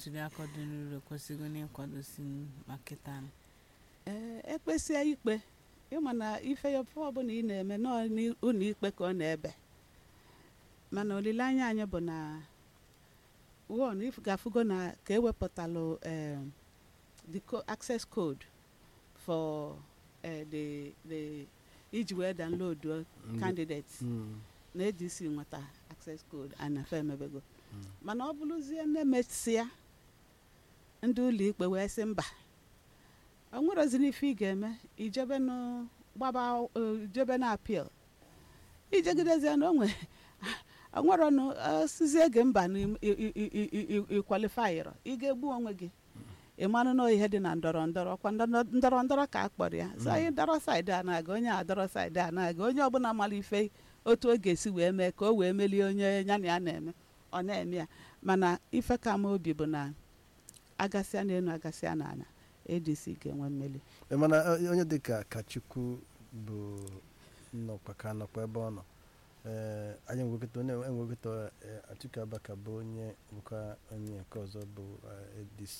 ntuliaka dị n'uru kwesịgo n'ịkwadosi maka taa ee ekpesie ikpe ịma na ife ya ofe ọbụla ị na-eme n'ụlọ ikpe ka ọ na-ebe mana olileanya anyị bụ na won if ga-afụgo na ka ewepụtalụ um, the co- access code for uh, the the iji wee download Ndị- candidates Mm, na ADC nweta access code a na-efe emebego mm. mana ọ bụrụzie na-emesịa ndị ụlọ ikpe wee sị mba o nwerozina ife ị ga-eme ijebe nụ gbaba eh, ijebe na apil ijegidezie na onwe onweronụ sizie gị mba na ịkwalifayịrọ ị ga-egbu onwe gị ị marụ na ihe dị na ndọrọ ndọrọ ọkwa ndọrọ ndọrọ ndọrọ ka a kpọrọ ya so anyị dọrọ saịdị a na-aga onye a dọrọ saịdị a na-aga onye ọbụla mara ife otu ọ ga-esi wee mee ka o wee melie onye ya na ya na-eme ọ na-eme ya mana ife ka m obi bụ na agasịa n'elu agasịa n'ala adc ga-enwe mmeli Eh, mana eh, onye dịka kachukwu bụ nnọkwa ka nọkwa ebe ọ nọ ee anyị enwekọta onye enwekọta atiku abaka bụ onye bụkwa onye nke ọzọ bụ eh, adc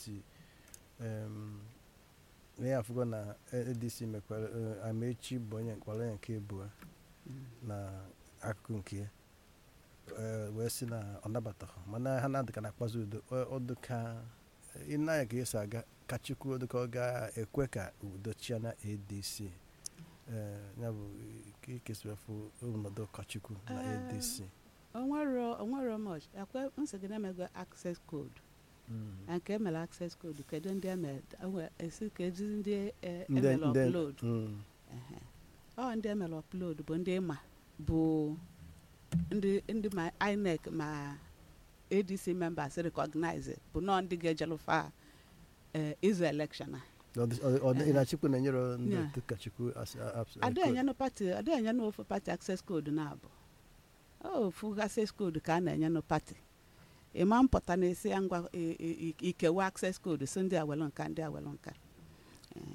Em, ihe afụgo na adc mekwara eh, amaechi bụ onye nkwara onye nke abụọ na akụkụ nke ya Eh, wee sị na ọ nabataghị mana ha na-adịka na akpazi udo Ọ- ọ dịka ịnanya ka esi aga ka chukwu dịka ọ ga-ekwe ka udo chia na adc Eh, ya bụ ka ikesịrị afụ ọnọdụ kachukwu na Eh, adc onwero onwero much ekwe nsị gị na-emego access code Mm. na nke emere access code kedu ndị emere enwe- esi ka ezi ndị eh, Ndị- emere ndị- upload mm. Ehe. ọ ndị emere upload bụ ndị ma bụ ndị ndị ma inec ma adc members recognize bụ nọọ ndị ga-ejelufa eh, izu election a Ọ dị- ọ- ọ dị- ị na-achịkwu na-enyere ndị Yeah. otu kachukwu as- a- abs- ada code. enyenụ pati ada enyenụ ofu pati access code na-abụ ofu access code ka a na-enyenụ pati ịma mpụta na-esi ya ngwa i- i- i- ikewa access code si ndị awelu nka ndị awelu nka Eh.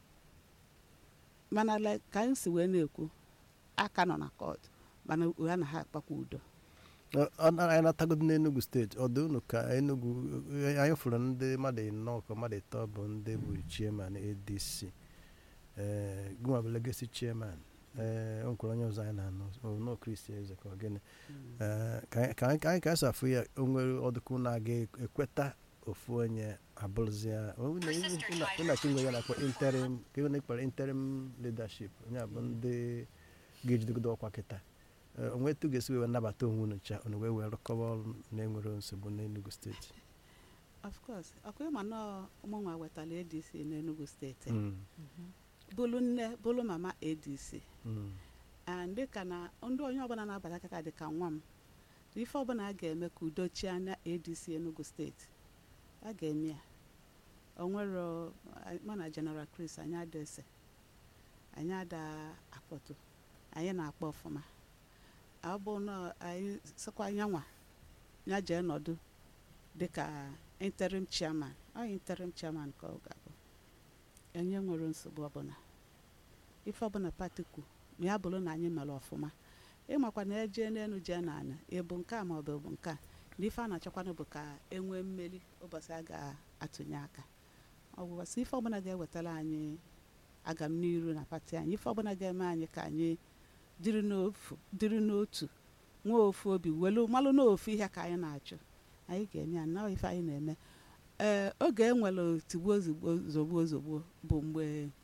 mana like ka anyị si wee na-ekwu aka nọ na court mana ha na ha akpakwa udo Ọ- ọ na- anyị na-atagodo n'enugu steeti ọ dị unu ka enugu anyị fụrụ ndị mmadụ ịnọ ka mmadụ ịtọ bụ ndị bụ chairman adc ee gụnwa bụ legacy chairman ee o nwekwara onye ọzọ anyị na-anụ no kristi eze ka ọ gịnị Ee, ka anyị- ka anyị ka anyị ka anyị safụ ya o nwere ọdụkụ na-aga ekweta ofu onye abụrụzia ụnachi nwe ya na-akpọ interim ka ihe na-ekpere interim leadership onye a bụ ndị ga-ejidegodo ọkwa kịta Ee, onwe etu ga-esi wee nabata onwe unu cha unu wee wee rụkọba ọrụ na-enwere nsogbu n'Enugu steeti of course ọkwa ịma nọọ ụmụnwa wetara adc n'enugu steeti Mm, bụlụ nne bụlụ mama adc mm, and dịka na ndị onye ọbụla na-abata kịta dịka nwa m ife ọbụla a ga-eme ka udo chia na adc enugu steeti a ga-eme ya onwero mụ na general chris anyị ada ese anyị ada akpọtụ anyị na-akpọ ọfụma ọ bụ na anyị sịkwa anyanwa ya jee nọdụ dịka interim chairman ọ interim chairman ka ọ ga-abụ onye nwere nsogbu ọbụla ife ọbụla pati kwu ma ya bụrụ na anyị mere ọfụma ịmakwa na eje n'elu jee n'ala ịbụ nke a ma ọ bụ bụ nke a na ife a na-achọkwanụ bụ ka e nwee mmeri ụbọchị a ga-atụnye aka ọbụbọsị ife ọbụla ga-ewetara anyị agam n'iru na pati anyị ife ọbụla ga-eme anyị ka anyị dịrị n'ofu dịrị n'otu nwee ofu obi welu malụ n'ofu ihe ka anyị na-achụ anyị ga-eme ya na ife anyị na-eme ee oge e nwere tigbuo ozugbo zogbu ozugbo bụ mgbe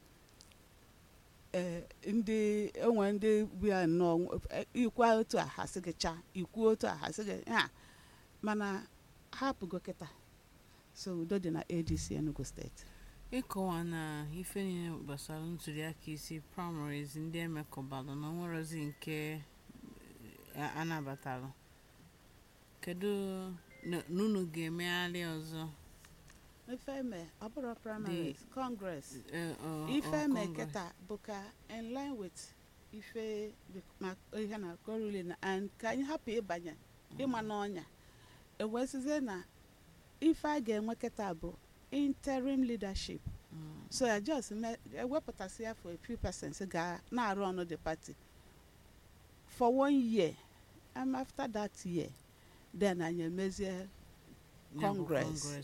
ee ndị onwe ndị bịa nnọọ eh, ikwa otu a ha sị gị chaa ikwuo otu a ha sị gị ha mana hapụgo kịta so udo dị na adc enugu steeti ịkọwa na ife niile gbasara ntuliaka isi primaries ndị emekọbalụ na onwerozi nke eh, anabatalụ kedu na- n'unu ga-emegharị ọzọ ife eme ọ bụrụ primaries congress eh, ọ- ife ọ eme Congress? kịta bụ ka in line with ife dị- ma ihe na korule na and ka anyị hapụ ịbanye ịma n'ọnya ewesizie na ife a ga-enwe kịta bụ interim leadership Mm. so ya just me- ewepụtasị ya for a few persons ga na-arụ ọnụ the party for one year and after that year then anyị emezie Ya bụ Congress.